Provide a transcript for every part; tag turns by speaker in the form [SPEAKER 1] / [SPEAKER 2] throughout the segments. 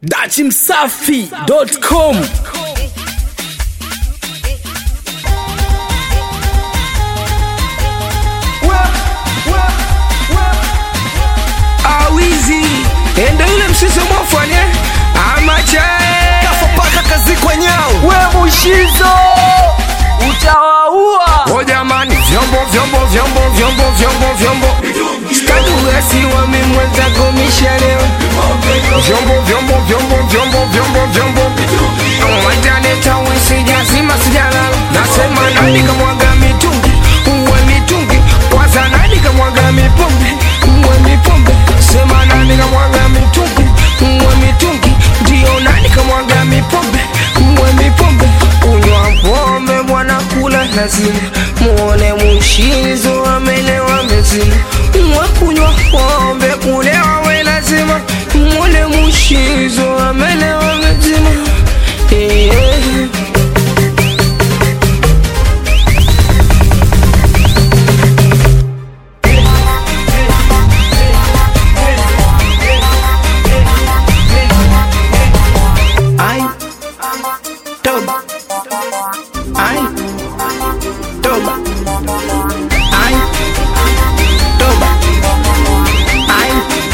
[SPEAKER 1] dachimsafi.com
[SPEAKER 2] awizi endo yule msisi mwafanye amachae
[SPEAKER 3] kafopaka kazi kwenyao
[SPEAKER 2] we mushizo
[SPEAKER 3] utawaua
[SPEAKER 2] o jamani vyombo vyombo vyombo vyombo vyombo vyombo staduasiwa mimwenzako mishalewa vyombo vyombo vyombo vyombo vyombo vyombo wataneta wisijazima sijalala nasema nani kamwaga mitungi uwe mitungi kwanza nani kamwaga mipombe uwe mipombe sema nani kamwaga mitungi uwe mitungi ndio nani kamwaga mipombe uwe mipombe kunywa pombe bwana kula lazima muone mushizo amelewa mezima mwe kunywa pombe kulewa we lazima muone mushizo amelewa mezima yeah.
[SPEAKER 3] ai toba ai toba ai toba ai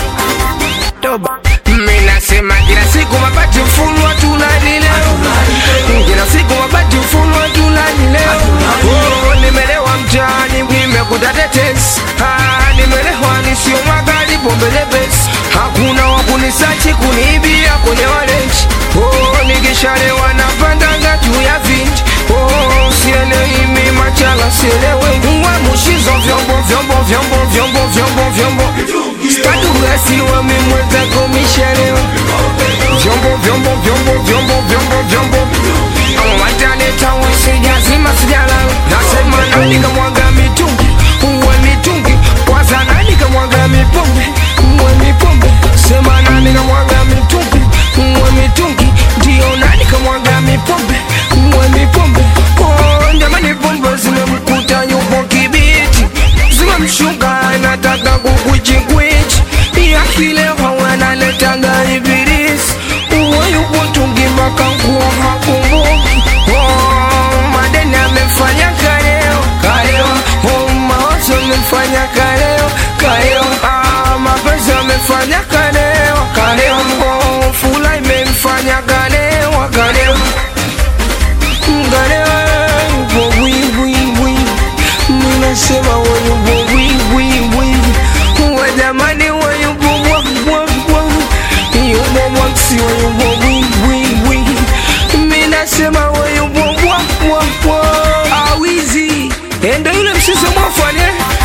[SPEAKER 3] toba
[SPEAKER 2] minasema kila siku mabati mfunwa tunalileo kila siku mabati mfunwa tunalileo oh, nimelewa mtaani nimekuta tetesi ah, nimelewa nisio magari pombelebesi hakuna wakunisachi kuniibia kwenye walenji oh, nikishalewa napandanga juu ya vinji oh, sielewi mi machala sielewe uwe mushizo vyombo vyombo vyombo vyombo vyombo vyombo staduasiwa mimwezako mishalewa vyombo vyombo vyombo vyombo vyombo vyombo wataneta wisijazima sijalala nasema nani kamwaga mitungi uwe mitungi kwanza nani kamwaga mipombe uwe mipombe sema nani kamwaga mitungi uwe mitungi ndio nani kamwaga mipombe uwe mipombe Oh, jamani pombe zimemkuta yupo kibiti zimemshuka anataka kukuchikwichi yakilewa wanaletanga ibilisi uwe yupo tungi mpaka nguo hakumbuki Oh, madeni amefanya kaleo kaleo Oh, mawazo amefanya kaleo kaleo Ah, mapenzi amefanya kaleo kaleo Oh, fula imemfanya kaleo kaleo Ngalewa yupo wiwiwi Minasema we yupo wiwiwi We jamani we yupo bwabwabwa Yupo mwaksi we yupo wiwiwi Minasema we yupo bwabwabwa Awizi Endo yule msisi mwafanye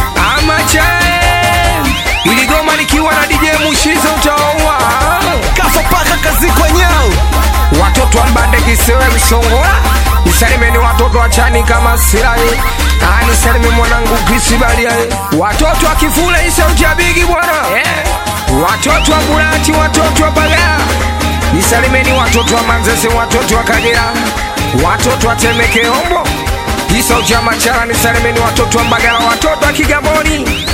[SPEAKER 2] Amachae Iligoma likiwa na DJ Mushizo utaoa
[SPEAKER 3] kafopaka kazi kwenyao
[SPEAKER 2] watoto wa mbande kisewe msongola nisalimeni watoto wa chani kama silaye Ah, nisalime mwanangu kisibaliaye watoto wa kifule isaujabigi bwana eh. watoto wa bulati watoto wa bagala nisalimeni watoto wa manzese watoto wa kagera watoto wa temekeombo isauja machara nisalimeni watoto wa mbagala watoto wa kigamboni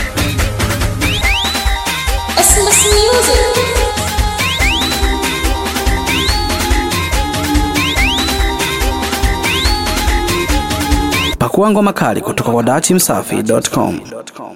[SPEAKER 4] Christmas music.
[SPEAKER 1] pakua ngoma kali kutoka kwa dachimsafi.com